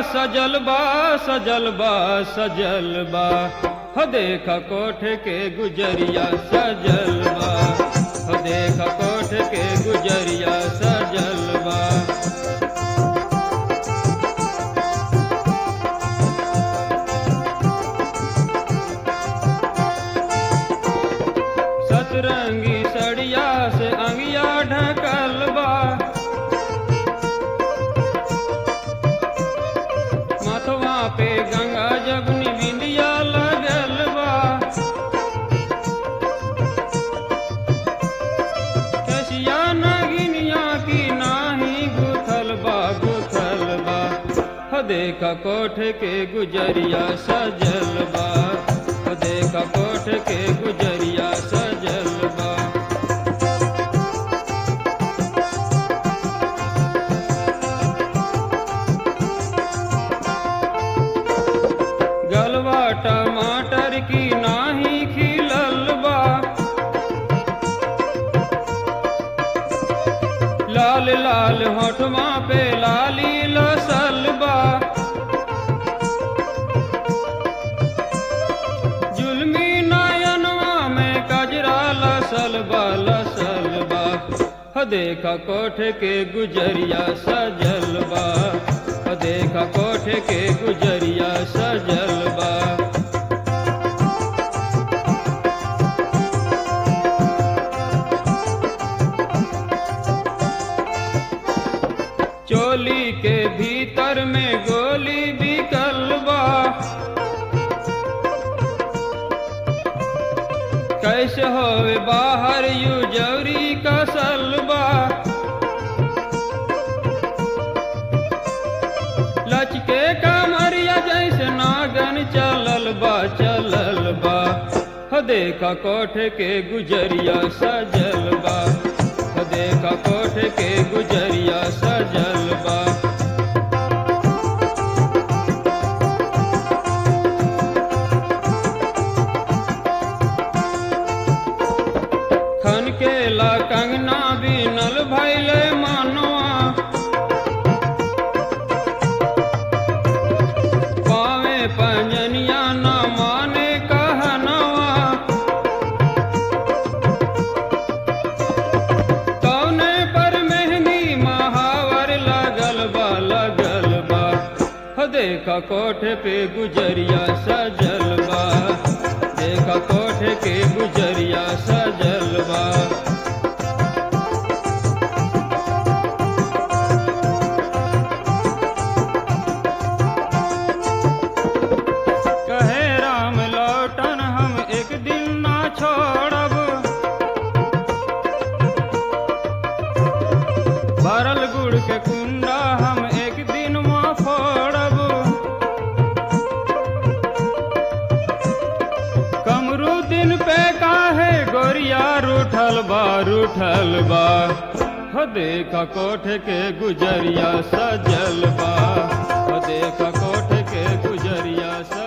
सजल बा सजल बा सजल बा हो देख कोठ के गुजरिया सजल बा हो देख कोठ के गुजरिया सजल बा सतरंगी सड़िया से अंगिया ढकल बा माथवा पे गंगा जगनी बिंदिया लगल बा कसिया नगिनिया की नाही गुथल बा गुथल बा हो देखा कोठ के गुजरिया सजल बा हो देखा कोठ के गुजरिया सजल बा गलवा टमाटर की नाही खिलल बा लाल लाल होठवा पे लाली लसल बा जुलमी नयनवा में कजरा लसल बा लसल बा हो देखा कोठ के गुजरिया सजल बा हो देखा कोठ के गुजरिया सजल बा चोली के भीतर में गोली बिकल बा कैसे होवे बाहर यू जौरी कसल बा लचके कमरिया जैसे नागन चलल बा चलल बा हो देखा कोठ के गुजरिया सजल बा हो देखा कोठ के गुजरिया सजल बा खन के ला कंगना बीनल भैले मानवा पावे पंजनिया न माने कहनवा कौने पर मेहंदी महावर लगल बा लगल बा हो देखा कोठ पे गुजरिया सजल बा देखा कोठ के गुजरिया सजल बा कहे राम लौटन हम एक दिन ना छोड़ब भरल गुड़ के कुंडा हम एक दिन में फोड़ब कमरू दिन पे काहे गोरिया रूठल बा रूठल बा हो देखा कोठ के गुजरिया सजल बा हो देखा कोठ के गुजरिया सजल